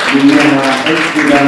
gudoomiyaha xisbiga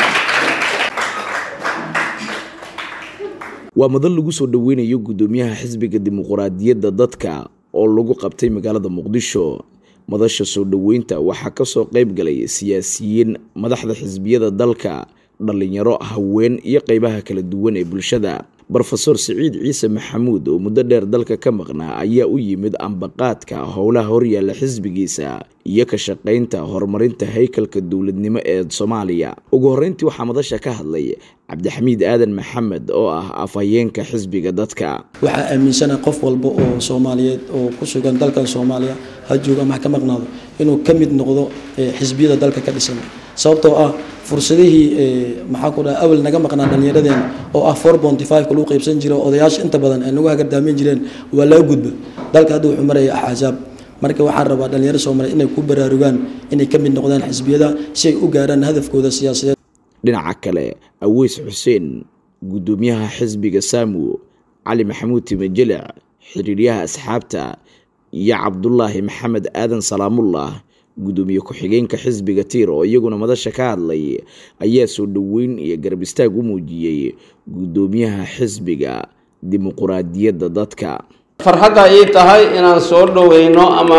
waa madal lagu soo dhoweynayo gudoomiyaha xisbiga dimuquraadiyadda dadka oo lagu qabtay magaalada muqdisho madasha soo dhoweynta waxaa kasoo qayb galay siyaasiyiin madaxda xisbiyada dalka dhalinyaro haween iyo qeybaha kala duwan ee bulshada rofeor siciid ciise maxamuud oo muddo dheer dalka ka maqnaa ayaa u yimid ambaqaadka howlaha horyaalla xisbigiisa iyo ka shaqaynta horumarinta haykalka dowladnimo ee soomaaliya ugu horreyntii waxaa madasha ka hadlay cabdixamiid aadan maxamed oo ah afhayeenka xisbiga dadka waxaa aaminsana qof walba oo soomaaliyeed oo ku sugan dalkan soomaaliya ha jooga ama ha ka maqnaado inuu ka mid noqdo xisbiyada dalka ka dhisan sababtoo ah fursadihii maxaa ku dhaha awal naga maqnaa dhallinyaradeen oo ah four bonty five ka lagu qaybsan jira odayaasha inta badan ay nagu hagardaamin jireen waa laga gudba dalka hadda wuxuu maraya axaasaab marka waxaan rabaa dhalinyaro soomaaliyeed inay ku baraarugaan inay ka mid noqdaan xisbiyada si ay u gaaraan hadafkooda siyaasadeed dhinaca kale aweys xuseen gudoomiyaha xisbiga saamu cali maxamuud timajelic xiriiryaha asxaabta iyo cabdulaahi maxamed aadan salaamullah gudoomiye ku-xigeenka xisbiga tiir oo iyaguna madasha ka hadlay ayaa soo dhoweyn iyo garab istaag u muujiyey gudoomiyaha xisbiga dimuquraadiyadda dadka farxadda ii tahay inaan soo dhoweyno ama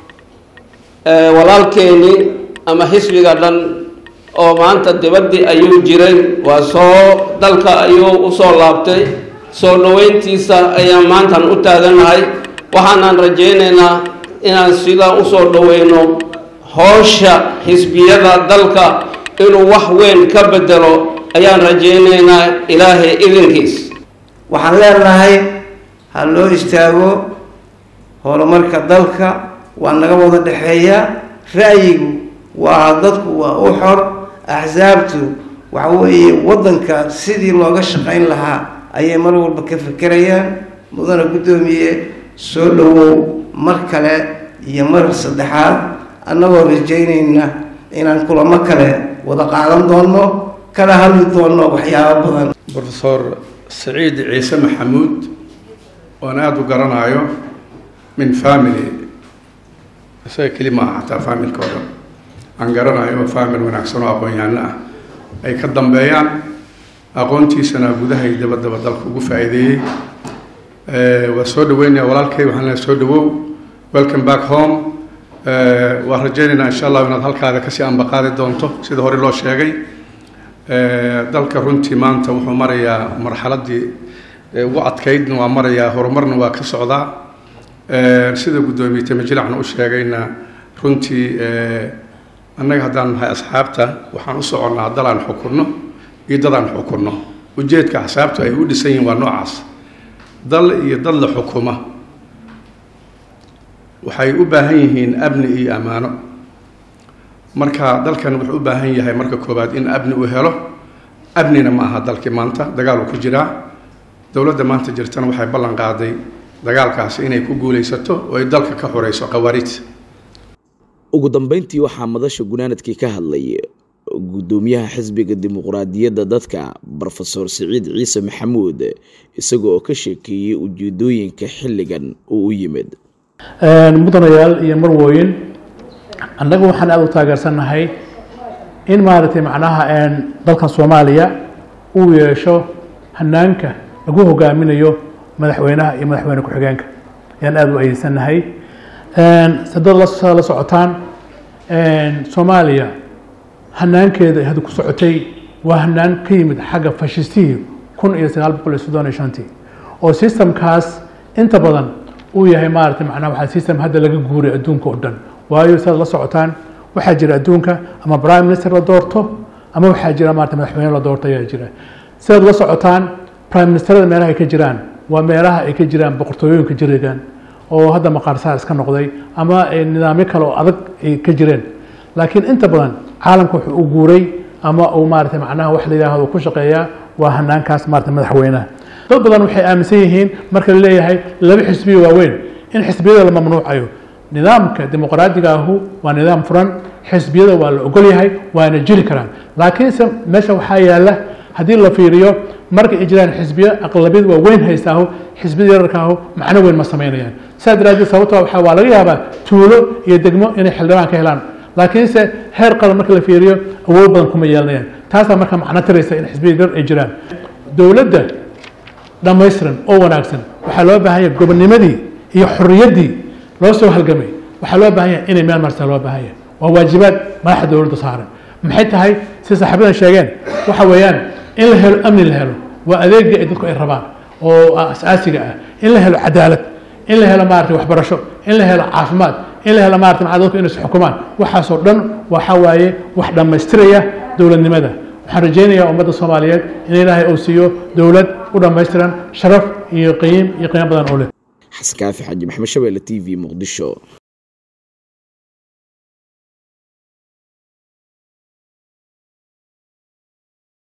walaalkeeni ama xisbiga dhan oo maanta dibaddii ayuu jiray waa soo dalka ayuu usoo laabtay soo dhoweyntiisa ayaan maantan u taaganahay waxaanaan rajaynaynaa inaan sidaa usoo dhoweyno howsha xisbiyada dalka inuu wax weyn ka bedelo ayaan rajaynaynaa ilaahay idinkiis waxaan leenahay ha loo istaago horumarka dalka waa naga wada dhexeeya ra'yigu waa dadku waa u xor axsaabtu waxa weeye waddanka sidii looga shaqayn lahaa ayay mar walba ka fekerayaan mudana guddoomiye soo dhowow mar kale iyo mar saddexaad annagoo rajaynayna inaan kulamo kale wada qaadan doonno kala hadli doonno waxyaabo badan rofeor saciid ciise maxamuud oan aada u garanaayo min family isaga keli ma aha xataa familka oo dhan aan garanayo famil wanaagsan oo aqoon-yahanno ah ay ka dambeeyaan aqoontiisana gudaha iyo dabadaba dalka ugu faa-iideeyey waa soo dhaweynaya walaalkay waxaan leehay soo dhawow welcome back home waan rajaynaynaa insha allahu inaad halkaada kasii ambaqaadi doonto sida hore loo sheegay dalka runtii maanta wuxuu marayaa marxaladii ugu adkaydna waa marayaa horumarna waa ka socdaa sida guddoomiye tamajilacna u sheegayna runtii annaga haddaan nahay asxaabta waxaan u soconnaa dalaan xukunno iyo dadaan xukunno ujeedka axsaabtu ay u dhisan yihiin waa noocaas dal iyo dad la xukuma waxay u baahan yihiin amni iyo ammaano marka dalkan wuxuu u baahan yahay marka koowaad in amni uu helo amnina ma aha dalkii maanta dagaal uu ku jiraa dowladda maanta jirtana waxay ballan qaaday dagaalkaasi inay ku guulaysato oo ay dalka ka xoreyso khawaariij ugu dambeyntii waxaa madasha gunaanadkii ka hadlay gudoomiyaha xisbiga dimuquraadiyadda dadka rofeor siciid ciise maxamuud isaga oo ka sheekeeyey ujeedooyinka xilligan uu u yimid mudanayaal iyo marwooyin annaga waxaan aada u taageersannahay in maaragtay macnaha dalkan soomaaliya uu yeesho hanaanka lagu hogaaminayo madaxweynaha iyo madaxweyne ku-xigeenka ayaan aada u adeysanahay sadad la socotaan soomaaliya hanaankeeda ay hadda ku socotay waa hanaan ka yimid xagga fashistihii kun iyo sagaal boqol iyo soddon iyo shantii oo systemkaas inta badan uu yahay maaragtay macnaha waxaa system hadda laga guuray adduunka oo dhan waayo sidaad la socotaan waxaa jira adduunka ama prime minister la doorto ama waxaa jira maarata madaxweyne la doorto ayaa jira sidaad la socotaan prime ministerada meelaha ay ka jiraan waa meelaha ay ka jiraan boqortooyooyinka jirigan oo hadda maqaarsaar iska noqday ama nidaamyo kale oo adag ay ka jireen laakiin inta badan caalamka wuxuu u guuray ama uu maarata macnaha wax la yidhaahdo ku shaqeeyaa waa hanaankaas maarata madaxweynaha dad badan waxay aaminsan yihiin marka la leeyahay laba xisbiyo waaweyn in xisbiyada la mamnuucayo nidaamka dimuqraadiga ahu waa nidaam furan xisbiyada waa la ogol yahay waana jiri karaan laakiinse meesha waxaa yaala haddii la fiiriyo marka ay jiraan xisbiyo aqlabiyad waa weyn haystaahu xisbiyada yararkaahu macno weyn ma samaynayaan sidaa daraaddeed sababtoo waxaa waa laga yaabaa tuulo iyo degmo inay xildhibaan ka helaan laakiinse heer qaran marka la fiiriyo awood badan kuma yeelanayaan taasaa marka macno tiraysa in xisbiya dar ay jiraan dowladda dhammaystiran oo wanaagsan waxaa loo baahan yahay gobonnimadii iyo xorriyaddii loo soo halgamay waxaa loo baahan yahay inay meel marsaa loo baahan yahay waa waajibaad madaxda dowladda saaran maxay tahay si saaxiibadan sheegeen waxa weeyaan in la helo amni la helo waa adeegii ay dadku ay rabaan oo asaasiga ah in la helo cadaalad in la helo maarata waxbarasho in la helo caafimaad in la helo maarata macaa dadku inay isxukumaan waxaasoo dhan waxa waaye wax dhammaystiraya dowladnimada waxaan rajaynayaa ummadda soomaaliyeed in ilaahay uu siiyo dowlad u dhammaystiran sharaf iyo qiim iyo qiimo badan oo leh xasan kaafi xaaji maxamed shabeelle t v muqdisho